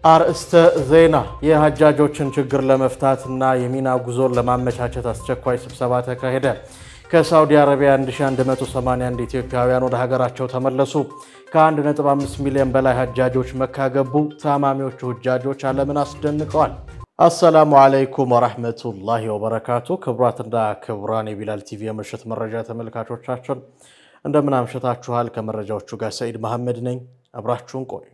አርእስተ ዜና የሀጃጆችን ችግር ለመፍታትና የሚና ጉዞን ለማመቻቸት አስቸኳይ ስብሰባ ተካሄደ። ከሳውዲ አረቢያ 1181 ኢትዮጵያውያን ወደ ሀገራቸው ተመለሱ። ከ1.5 ሚሊዮን በላይ ሀጃጆች መካ ገቡ። ታማሚዎቹ ሁጃጆች ዓለምን አስደንቀዋል። አሰላሙ አለይኩም ወራህመቱላሂ ወበረካቱ። ክቡራትና ክቡራን የቢላል ቲቪ የምሽት መረጃ ተመልካቾቻችን እንደምን አምሽታችኋል? ከመረጃዎቹ ጋር ሰኢድ መሐመድ ነኝ። አብራችሁን ቆዩ።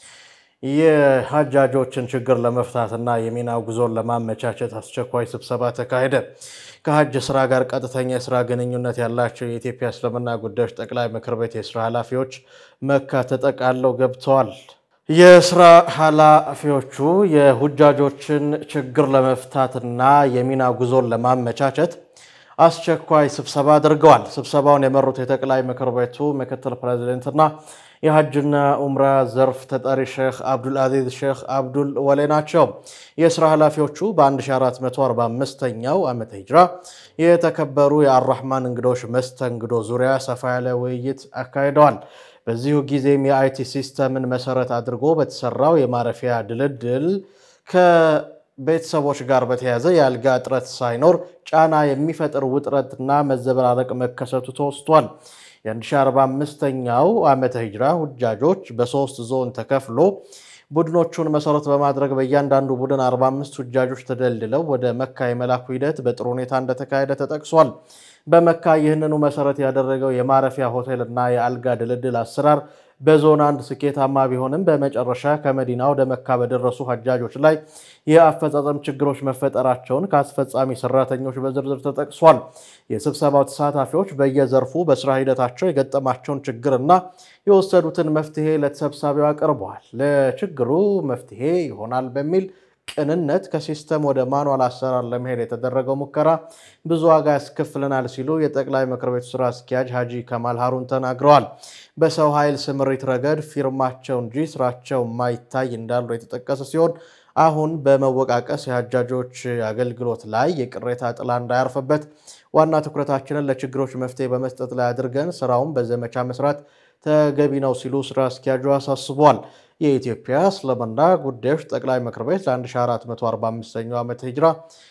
የሀጃጆችን ችግር ለመፍታትና የሚና ጉዞን ለማመቻቸት አስቸኳይ ስብሰባ ተካሄደ። ከሀጅ ስራ ጋር ቀጥተኛ የስራ ግንኙነት ያላቸው የኢትዮጵያ እስልምና ጉዳዮች ጠቅላይ ምክር ቤት የስራ ኃላፊዎች መካ ተጠቃለው ገብተዋል። የስራ ኃላፊዎቹ የሁጃጆችን ችግር ለመፍታትና የሚና ጉዞን ለማመቻቸት አስቸኳይ ስብሰባ አድርገዋል። ስብሰባውን የመሩት የጠቅላይ ምክር ቤቱ ምክትል ፕሬዚደንትና የሀጅና ኡምራ ዘርፍ ተጠሪ ሼክ አብዱልአዚዝ ሼክ አብዱል ወሌ ናቸው። የስራ ኃላፊዎቹ በ1445ኛው ዓመተ ሂጅራ የተከበሩ የአራህማን እንግዶች መስተንግዶ ዙሪያ ሰፋ ያለ ውይይት አካሂደዋል። በዚሁ ጊዜም የአይቲ ሲስተምን መሰረት አድርጎ በተሰራው የማረፊያ ድልድል ከቤተሰቦች ጋር በተያያዘ የአልጋ እጥረት ሳይኖር ጫና የሚፈጥር ውጥረትና መዘበራረቅ መከሰቱ ተወስቷል። የ1045ኛው ዓመተ ሂጅራ ሁጃጆች በሶስት ዞን ተከፍሎ ቡድኖቹን መሰረት በማድረግ በእያንዳንዱ ቡድን 45 ሁጃጆች ተደልድለው ወደ መካ የመላኩ ሂደት በጥሩ ሁኔታ እንደተካሄደ ተጠቅሷል። በመካ ይህንኑ መሰረት ያደረገው የማረፊያ ሆቴልና የአልጋ ድልድል አሰራር በዞን አንድ ስኬታማ ቢሆንም በመጨረሻ ከመዲና ወደ መካ በደረሱ ሀጃጆች ላይ የአፈጻጸም ችግሮች መፈጠራቸውን ከአስፈጻሚ ሰራተኞች በዝርዝር ተጠቅሷል። የስብሰባው ተሳታፊዎች በየዘርፉ በስራ ሂደታቸው የገጠማቸውን ችግርና የወሰዱትን መፍትሄ ለተሰብሳቢው አቅርበዋል። ለችግሩ መፍትሄ ይሆናል በሚል ቅንነት ከሲስተም ወደ ማኑዋል አሰራር ለመሄድ የተደረገው ሙከራ ብዙ ዋጋ ያስከፍለናል ሲሉ የጠቅላይ ምክር ቤቱ ስራ አስኪያጅ ሀጂ ከማል ሀሩን ተናግረዋል። በሰው ኃይል ስምሪት ረገድ ፊርማቸው እንጂ ስራቸው ማይታይ እንዳሉ የተጠቀሰ ሲሆን አሁን በመወቃቀስ የሀጃጆች አገልግሎት ላይ የቅሬታ ጥላ እንዳያርፍበት ዋና ትኩረታችንን ለችግሮች መፍትሄ በመስጠት ላይ አድርገን ስራውን በዘመቻ መስራት ተገቢ ነው ሲሉ ስራ አስኪያጁ አሳስቧል። የኢትዮጵያ እስልምና ጉዳዮች ጠቅላይ ምክር ቤት ለ1445ኛው ዓመተ ሂጅራ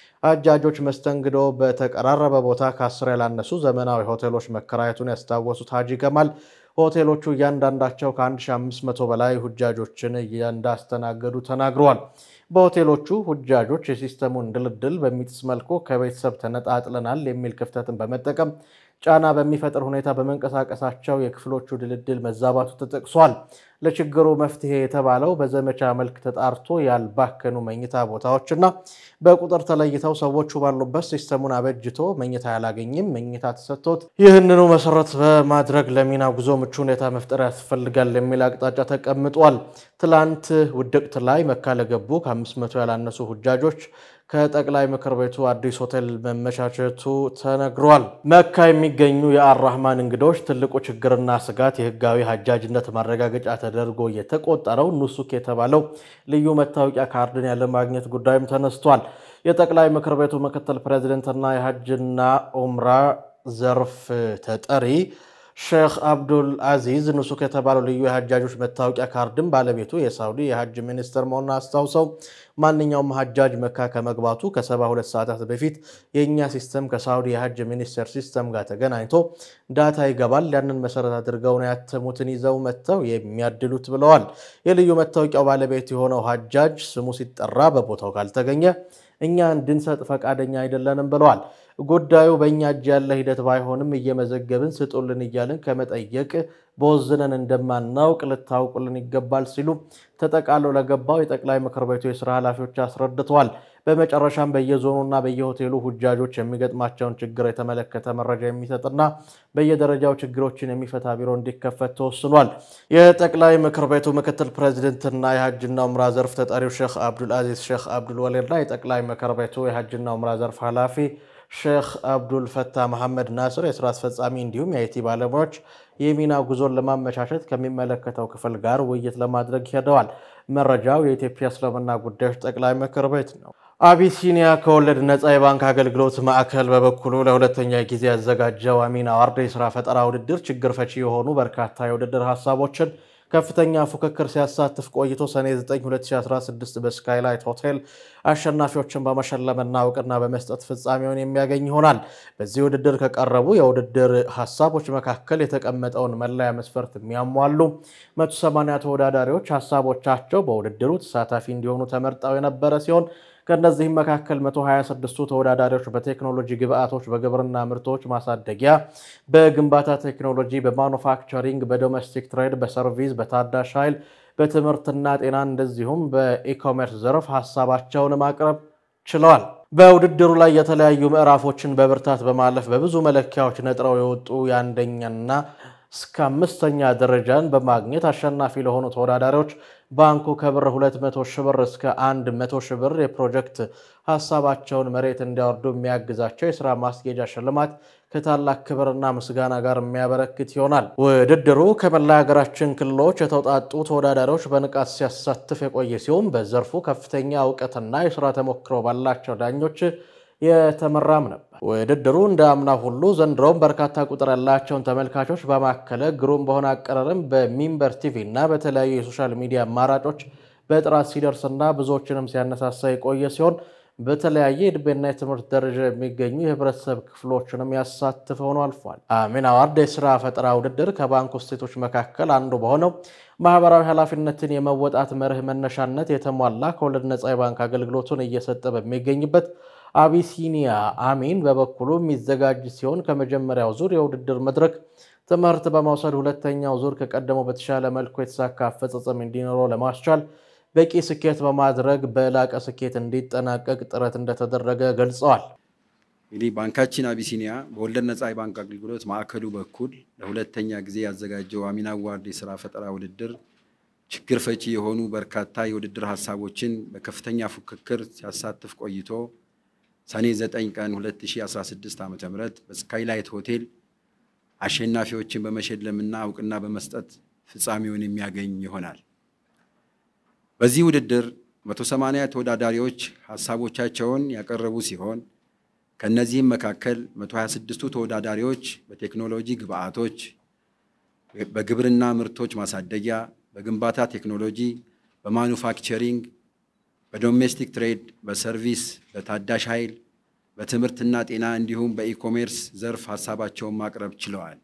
ሀጃጆች መስተንግዶ በተቀራረበ ቦታ ከአስር ያላነሱ ዘመናዊ ሆቴሎች መከራየቱን ያስታወሱት ሀጂ ከማል ሆቴሎቹ እያንዳንዳቸው ከ1500 በላይ ሁጃጆችን እንዳስተናገዱ ተናግረዋል። በሆቴሎቹ ሁጃጆች የሲስተሙን ድልድል በሚጥስ መልኩ ከቤተሰብ ተነጣጥለናል የሚል ክፍተትን በመጠቀም ጫና በሚፈጥር ሁኔታ በመንቀሳቀሳቸው የክፍሎቹ ድልድል መዛባቱ ተጠቅሷል። ለችግሩ መፍትሄ የተባለው በዘመቻ መልክ ተጣርቶ ያልባከኑ መኝታ ቦታዎችና በቁጥር ተለይተው ሰዎቹ ባሉበት ሲስተሙን አበጅቶ መኝታ ያላገኝም መኝታ ተሰጥቶት ይህንኑ መሰረት በማድረግ ለሚና ጉዞ ምቹ ሁኔታ መፍጠር ያስፈልጋል የሚል አቅጣጫ ተቀምጧል። ትላንት ውድቅት ላይ መካ ለገቡ ከ500 ያላነሱ ሁጃጆች ከጠቅላይ ምክር ቤቱ አዲስ ሆቴል መመቻቸቱ ተነግሯል። መካ የሚገኙ የአራህማን እንግዶች ትልቁ ችግርና ስጋት የህጋዊ ሀጃጅነት ማረጋገጫ ተደርጎ የተቆጠረው ኑሱክ የተባለው ልዩ መታወቂያ ካርድን ያለማግኘት ጉዳይም ተነስቷል። የጠቅላይ ምክር ቤቱ ምክትል ፕሬዚደንትና የሀጅና ኡምራ ዘርፍ ተጠሪ ሼክ አብዱል አዚዝ ኑሱክ የተባለው ልዩ የሀጃጆች መታወቂያ ካርድን ባለቤቱ የሳውዲ የሀጅ ሚኒስትር መሆኑን አስታውሰው ማንኛውም ሀጃጅ መካ ከመግባቱ ከ72 ሰዓታት በፊት የእኛ ሲስተም ከሳውዲ የሀጅ ሚኒስቴር ሲስተም ጋር ተገናኝቶ ዳታ ይገባል። ያንን መሰረት አድርገው ነው ያተሙትን ይዘው መጥተው የሚያድሉት ብለዋል። የልዩ መታወቂያው ባለቤት የሆነው ሀጃጅ ስሙ ሲጠራ በቦታው ካልተገኘ እኛ እንድንሰጥ ፈቃደኛ አይደለንም ብለዋል። ጉዳዩ በእኛ እጅ ያለ ሂደት ባይሆንም እየመዘገብን ስጡልን እያልን ከመጠየቅ በወዝነን እንደማናውቅ ልታውቁልን ይገባል ሲሉ ተጠቃለው ለገባው የጠቅላይ ምክር ቤቱ የስራ ኃላፊዎች አስረድተዋል። በመጨረሻም በየዞኑና በየሆቴሉ ሁጃጆች የሚገጥማቸውን ችግር የተመለከተ መረጃ የሚሰጥና በየደረጃው ችግሮችን የሚፈታ ቢሮ እንዲከፈት ተወስኗል። የጠቅላይ ምክር ቤቱ ምክትል ፕሬዚደንትና የሀጅና ኡምራ ዘርፍ ተጠሪው ሼክ አብዱልአዚዝ ሼክ አብዱል ወሌና የጠቅላይ ምክር ቤቱ የሀጅና ኡምራ ዘርፍ ኃላፊ ሼክ አብዱል ፈታ መሐመድ ናስር የስራ አስፈጻሚ እንዲሁም የአይቲ ባለሙያዎች የሚና ጉዞን ለማመቻቸት ከሚመለከተው ክፍል ጋር ውይይት ለማድረግ ሄደዋል። መረጃው የኢትዮጵያ እስልምና ጉዳዮች ጠቅላይ ምክር ቤት ነው። አቢሲኒያ ከወለድ ነፃ የባንክ አገልግሎት ማዕከል በበኩሉ ለሁለተኛ ጊዜ ያዘጋጀው አሚን አዋርድ የስራ ፈጠራ ውድድር ችግር ፈቺ የሆኑ በርካታ የውድድር ሀሳቦችን ከፍተኛ ፉክክር ሲያሳትፍ ቆይቶ ሰኔ 9 2016 በስካይላይት ሆቴል አሸናፊዎችን በመሸለምና እውቅና በመስጠት ፍጻሜውን የሚያገኝ ይሆናል። በዚህ ውድድር ከቀረቡ የውድድር ሀሳቦች መካከል የተቀመጠውን መለያ መስፈርት የሚያሟሉ 180 ተወዳዳሪዎች ሀሳቦቻቸው በውድድሩ ተሳታፊ እንዲሆኑ ተመርጠው የነበረ ሲሆን ከእነዚህም መካከል 126ቱ ተወዳዳሪዎች በቴክኖሎጂ ግብአቶች፣ በግብርና ምርቶች ማሳደጊያ፣ በግንባታ ቴክኖሎጂ፣ በማኑፋክቸሪንግ፣ በዶሜስቲክ ትሬድ፣ በሰርቪስ፣ በታዳሽ ኃይል፣ በትምህርትና ጤና እንደዚሁም በኢኮሜርስ ዘርፍ ሀሳባቸውን ማቅረብ ችለዋል። በውድድሩ ላይ የተለያዩ ምዕራፎችን በብርታት በማለፍ በብዙ መለኪያዎች ነጥረው የወጡ የአንደኛና እስከ አምስተኛ ደረጃን በማግኘት አሸናፊ ለሆኑ ተወዳዳሪዎች ባንኩ ከብር 200 ሺህ ብር እስከ 100 ሺህ ብር የፕሮጀክት ሀሳባቸውን መሬት እንዲያወርዱ የሚያግዛቸው የስራ ማስጌጃ ሽልማት ከታላቅ ክብርና ምስጋና ጋር የሚያበረክት ይሆናል። ውድድሩ ከመላ ሀገራችን ክልሎች የተውጣጡ ተወዳዳሪዎች በንቃት ሲያሳትፍ የቆየ ሲሆን በዘርፉ ከፍተኛ እውቀትና የስራ ተሞክሮ ባላቸው ዳኞች የተመራም ነበር። ውድድሩ እንደ አምና ሁሉ ዘንድሮም በርካታ ቁጥር ያላቸውን ተመልካቾች በማከለ ግሩም በሆነ አቀራረብ በሚንበር ቲቪ እና በተለያዩ የሶሻል ሚዲያ አማራጮች በጥራት ሲደርስና ብዙዎችንም ሲያነሳሳ የቆየ ሲሆን በተለያየ የዕድሜና የትምህርት ደረጃ የሚገኙ የህብረተሰብ ክፍሎችንም ያሳትፍ ሆኖ አልፏል። አሚን አዋርድ የስራ ፈጠራ ውድድር ከባንክ ውጤቶች መካከል አንዱ በሆነው ማህበራዊ ኃላፊነትን የመወጣት መርህ መነሻነት የተሟላ ከወለድ ነፃ የባንክ አገልግሎቱን እየሰጠ በሚገኝበት አቢሲኒያ አሚን በበኩሉ የሚዘጋጅ ሲሆን ከመጀመሪያው ዙር የውድድር መድረክ ትምህርት በመውሰድ ሁለተኛው ዙር ከቀደመው በተሻለ መልኩ የተሳካ አፈጻጸም እንዲኖረው ለማስቻል በቂ ስኬት በማድረግ በላቀ ስኬት እንዲጠናቀቅ ጥረት እንደተደረገ ገልጸዋል። እንግዲህ ባንካችን አቢሲኒያ በወለድ ነፃ የባንክ አገልግሎት ማዕከሉ በኩል ለሁለተኛ ጊዜ ያዘጋጀው አሚን አዋርድ የስራ ፈጠራ ውድድር ችግር ፈቺ የሆኑ በርካታ የውድድር ሀሳቦችን በከፍተኛ ፉክክር ሲያሳትፍ ቆይቶ ሰኔ 9 ቀን 2016 ዓ.ም በስካይላይት ሆቴል አሸናፊዎችን በመሸለምና እውቅና በመስጠት ፍጻሜውን የሚያገኝ ይሆናል። በዚህ ውድድር 180 ተወዳዳሪዎች ሀሳቦቻቸውን ያቀረቡ ሲሆን ከእነዚህም መካከል 126ቱ ተወዳዳሪዎች በቴክኖሎጂ ግብአቶች፣ በግብርና ምርቶች ማሳደጊያ፣ በግንባታ ቴክኖሎጂ፣ በማኑፋክቸሪንግ በዶሜስቲክ ትሬድ፣ በሰርቪስ፣ በታዳሽ ኃይል፣ በትምህርትና ጤና እንዲሁም በኢኮሜርስ ዘርፍ ሀሳባቸውን ማቅረብ ችለዋል።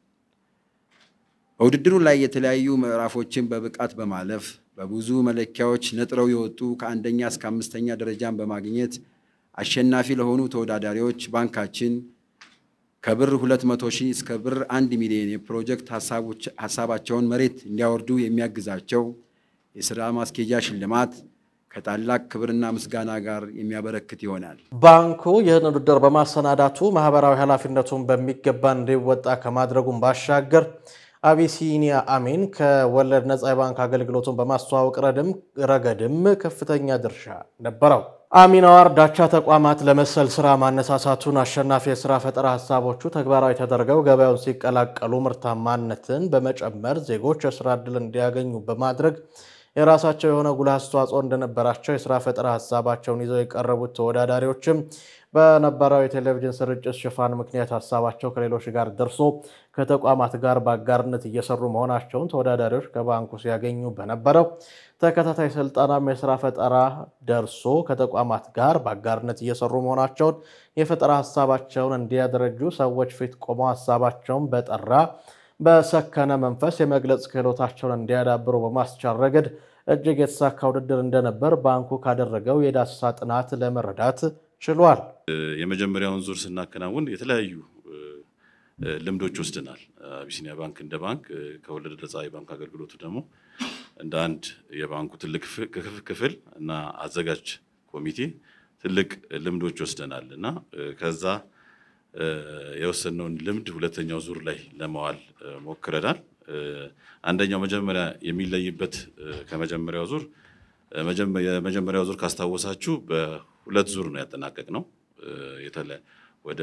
በውድድሩ ላይ የተለያዩ ምዕራፎችን በብቃት በማለፍ በብዙ መለኪያዎች ነጥረው የወጡ ከአንደኛ እስከ አምስተኛ ደረጃን በማግኘት አሸናፊ ለሆኑ ተወዳዳሪዎች ባንካችን ከብር 200 ሺህ እስከ ብር 1 ሚሊዮን የፕሮጀክት ሀሳባቸውን መሬት እንዲያወርዱ የሚያግዛቸው የስራ ማስኬጃ ሽልማት ከታላቅ ክብርና ምስጋና ጋር የሚያበረክት ይሆናል። ባንኩ ይህን ውድድር በማሰናዳቱ ማህበራዊ ኃላፊነቱን በሚገባ እንዲወጣ ከማድረጉም ባሻገር አቢሲኒያ አሚን ከወለድ ነፃ የባንክ አገልግሎቱን በማስተዋወቅ ረገድም ከፍተኛ ድርሻ ነበረው። አሚን አዋርድ አቻ ተቋማት ለመሰል ስራ ማነሳሳቱን አሸናፊ የስራ ፈጠራ ሀሳቦቹ ተግባራዊ ተደርገው ገበያውን ሲቀላቀሉ ምርታማነትን በመጨመር ዜጎች የስራ ዕድል እንዲያገኙ በማድረግ የራሳቸው የሆነ ጉልህ አስተዋጽኦ እንደነበራቸው የስራ ፈጠራ ሀሳባቸውን ይዘው የቀረቡት ተወዳዳሪዎችም በነበረው የቴሌቪዥን ስርጭት ሽፋን ምክንያት ሀሳባቸው ከሌሎች ጋር ደርሶ ከተቋማት ጋር በአጋርነት እየሰሩ መሆናቸውን ተወዳዳሪዎች ከባንኩ ሲያገኙ በነበረው ተከታታይ ስልጠናም የስራ ፈጠራ ደርሶ ከተቋማት ጋር በአጋርነት እየሰሩ መሆናቸውን የፈጠራ ሀሳባቸውን እንዲያደረጁ ሰዎች ፊት ቆመው ሀሳባቸውን በጠራ በሰከነ መንፈስ የመግለጽ ክህሎታቸውን እንዲያዳብሩ በማስቻል ረገድ እጅግ የተሳካ ውድድር እንደነበር ባንኩ ካደረገው የዳሰሳ ጥናት ለመረዳት ችሏል። የመጀመሪያውን ዙር ስናከናውን የተለያዩ ልምዶች ወስደናል። አቢሲኒያ ባንክ እንደ ባንክ ከወለድ ነፃ የባንክ አገልግሎቱ ደግሞ እንደ አንድ የባንኩ ትልቅ ክፍል እና አዘጋጅ ኮሚቴ ትልቅ ልምዶች ወስደናል እና ከዛ የወሰነውን ልምድ ሁለተኛው ዙር ላይ ለማዋል ሞክረናል። አንደኛው መጀመሪያ የሚለይበት ከመጀመሪያው ዙር የመጀመሪያው ዙር ካስታወሳችሁ በሁለት ዙር ነው ያጠናቀቅነው። ወደ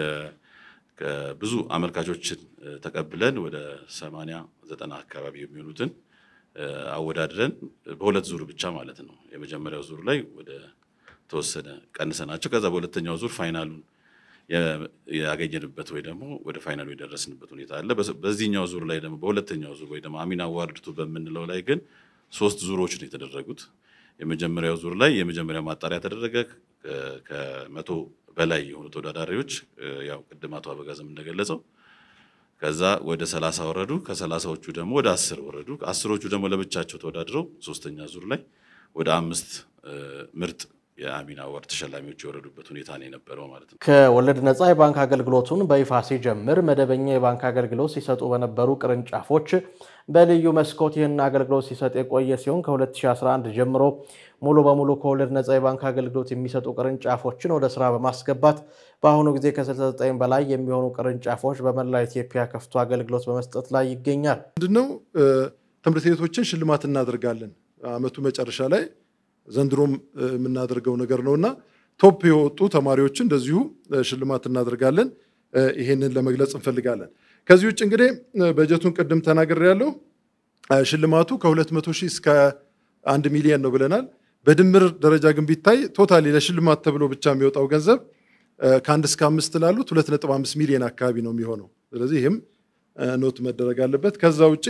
ብዙ አመልካቾችን ተቀብለን ወደ ሰማንያ ዘጠና አካባቢ የሚሆኑትን አወዳድረን በሁለት ዙር ብቻ ማለት ነው። የመጀመሪያው ዙር ላይ ወደ ተወሰነ ቀንሰናቸው ከዛ በሁለተኛው ዙር ፋይናሉን ያገኘንበት ወይ ደግሞ ወደ ፋይናሉ የደረስንበት ሁኔታ አለ። በዚህኛው ዙር ላይ ደግሞ በሁለተኛው ዙር ወይ ደግሞ አሚን አዋርድ ቱ በምንለው ላይ ግን ሶስት ዙሮች ነው የተደረጉት። የመጀመሪያው ዙር ላይ የመጀመሪያ ማጣሪያ ተደረገ። ከመቶ በላይ የሆኑ ተወዳዳሪዎች ያው ቅድም አቶ አበጋዝም እንደገለጸው ከዛ ወደ ሰላሳ ወረዱ። ከሰላሳዎቹ ደግሞ ወደ አስር ወረዱ። አስሮቹ ደግሞ ለብቻቸው ተወዳድረው ሶስተኛ ዙር ላይ ወደ አምስት ምርጥ የአሚን አዋርድ ተሸላሚዎች የወረዱበት ሁኔታ ነው የነበረው ማለት ነው። ከወለድ ነፃ የባንክ አገልግሎቱን በይፋ ሲጀምር መደበኛ የባንክ አገልግሎት ሲሰጡ በነበሩ ቅርንጫፎች በልዩ መስኮት ይህን አገልግሎት ሲሰጥ የቆየ ሲሆን ከ2011 ጀምሮ ሙሉ በሙሉ ከወለድ ነፃ የባንክ አገልግሎት የሚሰጡ ቅርንጫፎችን ወደ ስራ በማስገባት በአሁኑ ጊዜ ከ69 በላይ የሚሆኑ ቅርንጫፎች በመላ ኢትዮጵያ ከፍቶ አገልግሎት በመስጠት ላይ ይገኛል። ምንድነው ትምህርት ቤቶችን ሽልማት እናደርጋለን አመቱ መጨረሻ ላይ ዘንድሮም የምናደርገው ነገር ነው እና ቶፕ የወጡ ተማሪዎችን እንደዚሁ ሽልማት እናደርጋለን። ይሄንን ለመግለጽ እንፈልጋለን። ከዚህ ውጭ እንግዲህ በጀቱን ቅድም ተናግሬ ያለው ሽልማቱ ከ200 ሺህ እስከ አንድ ሚሊየን ነው ብለናል። በድምር ደረጃ ግን ቢታይ ቶታሊ ለሽልማት ተብሎ ብቻ የሚወጣው ገንዘብ ከአንድ እስከ አምስት ላሉት 2.5 ሚሊዮን አካባቢ ነው የሚሆነው። ስለዚህ ይህም ኖት መደረግ አለበት። ከዛ ውጭ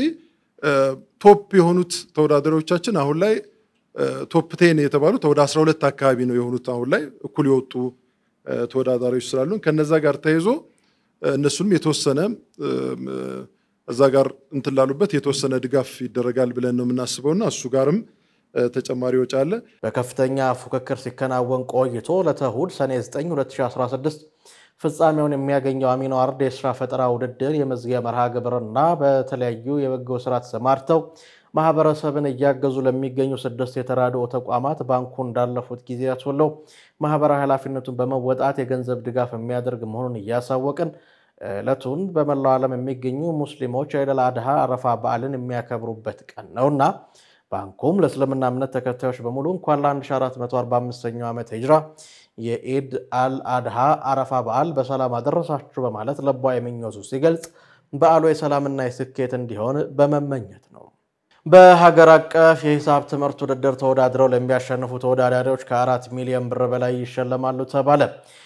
ቶፕ የሆኑት ተወዳዳሪዎቻችን አሁን ላይ ቶፕ ቴን የተባሉት ወደ 12 አካባቢ ነው የሆኑት አሁን ላይ እኩል የወጡ ተወዳዳሪዎች ስላሉን ከነዛ ጋር ተይዞ እነሱንም የተወሰነ እዛ ጋር እንትን ላሉበት የተወሰነ ድጋፍ ይደረጋል ብለን ነው የምናስበውና እሱ ጋርም ተጨማሪ ወጪ አለ። በከፍተኛ ፉክክር ሲከናወን ቆይቶ ለተሁድ ሰኔ 9 2016 ፍጻሜውን የሚያገኘው አሚን አዋርድ የስራ ፈጠራ ውድድር የመዝጊያ መርሃ ግብርና በተለያዩ የበጎ ስራ ተሰማርተው ማህበረሰብን እያገዙ ለሚገኙ ስድስት የተራድኦ ተቋማት ባንኩ እንዳለፉት ጊዜያት ሁሉ ማህበራዊ ኃላፊነቱን በመወጣት የገንዘብ ድጋፍ የሚያደርግ መሆኑን እያሳወቅን ዕለቱን በመላው ዓለም የሚገኙ ሙስሊሞች የኢድ አል አድሃ አረፋ በዓልን የሚያከብሩበት ቀን ነውና ባንኩም ለእስልምና እምነት ተከታዮች በሙሉ እንኳን ለ1445ኛው ዓመት ሂጅራ የኢድ አል አድሃ አረፋ በዓል በሰላም አደረሳችሁ በማለት ለቧ የምኞቱ ሲገልጽ በዓሉ የሰላምና የስኬት እንዲሆን በመመኘት ነው። በሀገር አቀፍ የሂሳብ ትምህርት ውድድር ተወዳድረው ለሚያሸንፉ ተወዳዳሪዎች ከአራት ሚሊዮን ብር በላይ ይሸለማሉ ተባለ።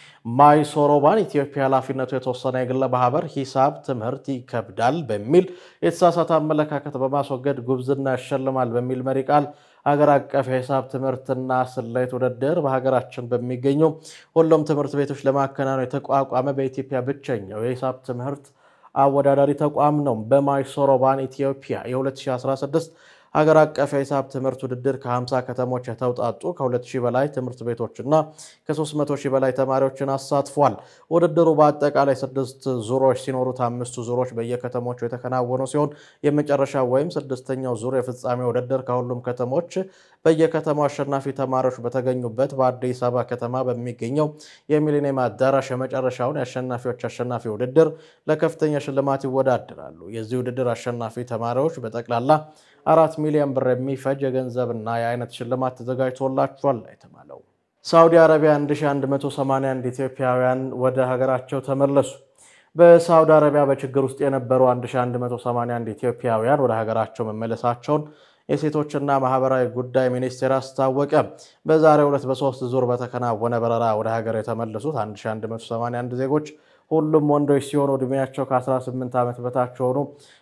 ማይሶሮባን ኢትዮጵያ ኃላፊነቱ የተወሰነ የግለ ማህበር ሂሳብ ትምህርት ይከብዳል በሚል የተሳሳተ አመለካከት በማስወገድ ጉብዝና ያሸልማል በሚል መሪ ቃል ሀገር አቀፍ የሂሳብ ትምህርትና ስሌት ውድድር በሀገራችን በሚገኙ ሁሉም ትምህርት ቤቶች ለማከናወን የተቋቋመ በኢትዮጵያ ብቸኛው የሂሳብ ትምህርት አወዳዳሪ ተቋም ነው። በማይሶሮባን ኢትዮጵያ የ2016 ሀገር አቀፍ የሂሳብ ትምህርት ውድድር ከ50 ከተሞች የተውጣጡ ከ2000 በላይ ትምህርት ቤቶችና ከ300 ሺህ በላይ ተማሪዎችን አሳትፏል። ውድድሩ በአጠቃላይ ስድስት ዙሮች ሲኖሩት አምስቱ ዙሮች በየከተሞቹ የተከናወኑ ሲሆን የመጨረሻው ወይም ስድስተኛው ዙር የፍጻሜ ውድድር ከሁሉም ከተሞች በየከተማው አሸናፊ ተማሪዎች በተገኙበት በአዲስ አበባ ከተማ በሚገኘው የሚሊኒየም አዳራሽ የመጨረሻውን የአሸናፊዎች አሸናፊ ውድድር ለከፍተኛ ሽልማት ይወዳደራሉ። የዚህ ውድድር አሸናፊ ተማሪዎች በጠቅላላ አራት ሚሊዮን ብር የሚፈጅ የገንዘብና የአይነት ሽልማት ተዘጋጅቶላቸዋል የተባለው። ሳዑዲ አረቢያ 1181 ኢትዮጵያውያን ወደ ሀገራቸው ተመለሱ። በሳዑዲ አረቢያ በችግር ውስጥ የነበሩ 1181 ኢትዮጵያውያን ወደ ሀገራቸው መመለሳቸውን የሴቶችና ማህበራዊ ጉዳይ ሚኒስቴር አስታወቀ። በዛሬው ዕለት በሶስት ዙር በተከናወነ በረራ ወደ ሀገር የተመለሱት 1181 ዜጎች ሁሉም ወንዶች ሲሆኑ ዕድሜያቸው ከ18 ዓመት በታች የሆኑ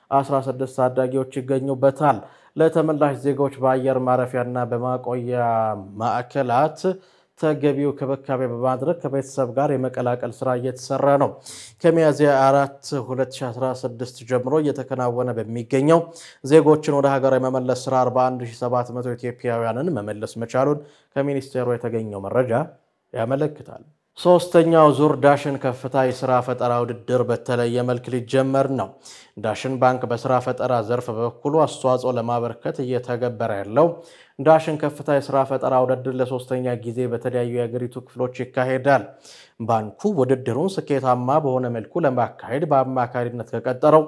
16 ታዳጊዎች ይገኙበታል። ለተመላሽ ዜጎች በአየር ማረፊያና በማቆያ ማዕከላት ተገቢው ክብካቤ በማድረግ ከቤተሰብ ጋር የመቀላቀል ስራ እየተሰራ ነው። ከሚያዝያ 4 2016 ጀምሮ እየተከናወነ በሚገኘው ዜጎችን ወደ ሀገር የመመለስ ስራ 41700 ኢትዮጵያውያንን መመለስ መቻሉን ከሚኒስቴሩ የተገኘው መረጃ ያመለክታል። ሶስተኛው ዙር ዳሽን ከፍታ የስራ ፈጠራ ውድድር በተለየ መልክ ሊጀመር ነው። ዳሽን ባንክ በስራ ፈጠራ ዘርፍ በበኩሉ አስተዋጽኦ ለማበርከት እየተገበረ ያለው ዳሽን ከፍታ የስራ ፈጠራ ውድድር ለሶስተኛ ጊዜ በተለያዩ የሀገሪቱ ክፍሎች ይካሄዳል። ባንኩ ውድድሩን ስኬታማ በሆነ መልኩ ለማካሄድ በአማካሪነት ከቀጠረው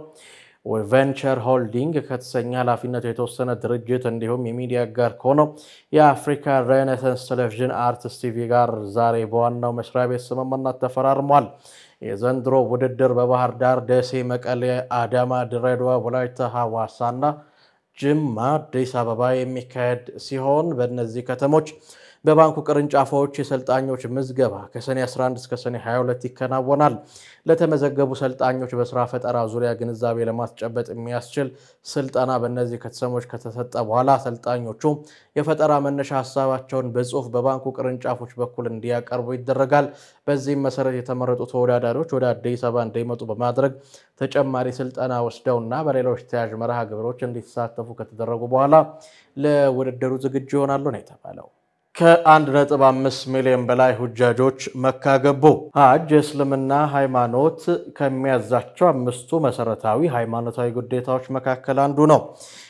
ቬንቸር ሆልዲንግ ከተሰኘ ኃላፊነቱ የተወሰነ ድርጅት እንዲሁም የሚዲያ ጋር ከሆነው የአፍሪካ ሬኔሳንስ ቴሌቪዥን አርትስ ቲቪ ጋር ዛሬ በዋናው መስሪያ ቤት ስምምነት ተፈራርሟል። የዘንድሮ ውድድር በባህር ዳር፣ ደሴ፣ መቀሌ፣ አዳማ፣ ድሬዳዋ፣ ወላይታ፣ ሐዋሳና ጅማ፣ አዲስ አበባ የሚካሄድ ሲሆን በእነዚህ ከተሞች በባንኩ ቅርንጫፎች የሰልጣኞች ምዝገባ ከሰኔ 11 እስከ ሰኔ 22 ይከናወናል። ለተመዘገቡ ሰልጣኞች በስራ ፈጠራ ዙሪያ ግንዛቤ ለማስጨበጥ የሚያስችል ስልጠና በእነዚህ ከተሰሞች ከተሰጠ በኋላ ሰልጣኞቹ የፈጠራ መነሻ ሀሳባቸውን በጽሁፍ በባንኩ ቅርንጫፎች በኩል እንዲያቀርቡ ይደረጋል። በዚህም መሰረት የተመረጡ ተወዳዳሪዎች ወደ አዲስ አበባ እንዲመጡ በማድረግ ተጨማሪ ስልጠና ወስደውና በሌሎች ተያዥ መርሃ ግብሮች እንዲሳተፉ ከተደረጉ በኋላ ለውድድሩ ዝግጁ ይሆናሉ ነው የተባለው። ከ1.5 ሚሊዮን በላይ ሁጃጆች መካ ገቡ። ሀጅ የእስልምና ሃይማኖት ከሚያዛቸው አምስቱ መሰረታዊ ሃይማኖታዊ ግዴታዎች መካከል አንዱ ነው።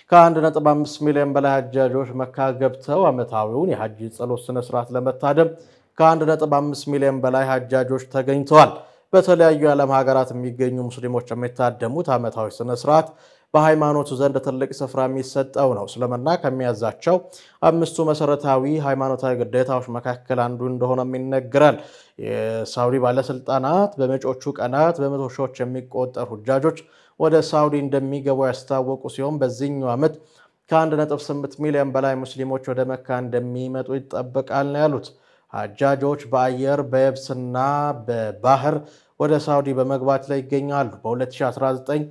ከ1.5 ሚሊዮን በላይ ሀጃጆች መካ ገብተው ዓመታዊውን የሀጅ ጸሎት ስነስርዓት ለመታደም ከ1.5 ሚሊዮን በላይ ሀጃጆች ተገኝተዋል። በተለያዩ የዓለም ሀገራት የሚገኙ ሙስሊሞች የሚታደሙት ዓመታዊ ስነስርዓት በሃይማኖቱ ዘንድ ትልቅ ስፍራ የሚሰጠው ነው። እስልምና ከሚያዛቸው አምስቱ መሰረታዊ ሃይማኖታዊ ግዴታዎች መካከል አንዱ እንደሆነም ይነገራል። የሳውዲ ባለስልጣናት በመጪዎቹ ቀናት በመቶ ሺዎች የሚቆጠሩ ሁጃጆች ወደ ሳውዲ እንደሚገቡ ያስታወቁ ሲሆን በዚህኛው ዓመት ከ1.8 ሚሊዮን በላይ ሙስሊሞች ወደ መካ እንደሚመጡ ይጠበቃል ነው ያሉት። ሀጃጆች በአየር በየብስና በባህር ወደ ሳውዲ በመግባት ላይ ይገኛሉ። በ2019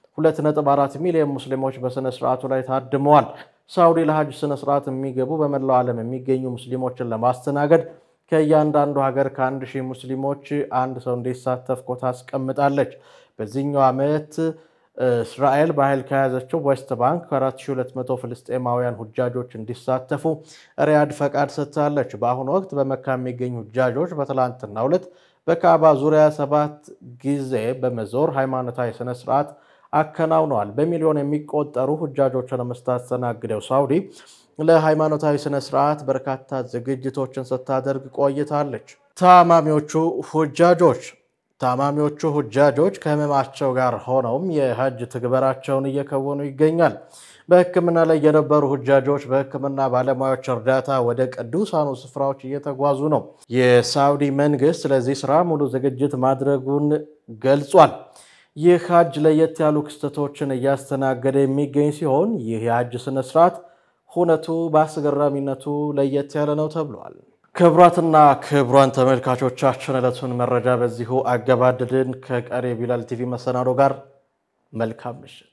2.4 ሚሊዮን ሙስሊሞች በሥነ ሥርዓቱ ላይ ታድመዋል። ሳውዲ ለሀጅ ሥነ ሥርዓት የሚገቡ በመላው ዓለም የሚገኙ ሙስሊሞችን ለማስተናገድ ከእያንዳንዱ ሀገር ከአንድ ሺህ ሙስሊሞች አንድ ሰው እንዲሳተፍ ኮታ አስቀምጣለች። በዚህኛው ዓመት እስራኤል በኃይል ከያዘችው ዌስት ባንክ ከ4200 ፍልስጤማውያን ሁጃጆች እንዲሳተፉ ሪያድ ፈቃድ ሰጥታለች። በአሁኑ ወቅት በመካ የሚገኙ ሁጃጆች በትላንትናው ዕለት በካዕባ ዙሪያ ሰባት ጊዜ በመዞር ሃይማኖታዊ ስነ ስርዓት አከናውነዋል። በሚሊዮን የሚቆጠሩ ሁጃጆችን የምታስተናግደው ሳውዲ ለሃይማኖታዊ ስነ ስርዓት በርካታ ዝግጅቶችን ስታደርግ ቆይታለች። ታማሚዎቹ ሁጃጆች ታማሚዎቹ ሁጃጆች ከህመማቸው ጋር ሆነውም የሀጅ ትግበራቸውን እየከወኑ ይገኛል። በሕክምና ላይ የነበሩ ሁጃጆች በሕክምና ባለሙያዎች እርዳታ ወደ ቅዱሳኑ ስፍራዎች እየተጓዙ ነው። የሳውዲ መንግስት ለዚህ ስራ ሙሉ ዝግጅት ማድረጉን ገልጿል። ይህ ሀጅ ለየት ያሉ ክስተቶችን እያስተናገደ የሚገኝ ሲሆን ይህ የሀጅ ስነስርዓት ሁነቱ በአስገራሚነቱ ለየት ያለ ነው ተብሏል። ክቡራትና ክቡራን ተመልካቾቻችን ዕለቱን መረጃ በዚሁ አገባደድን። ከቀሪ ቢላል ቲቪ መሰናዶ ጋር መልካም ምሽት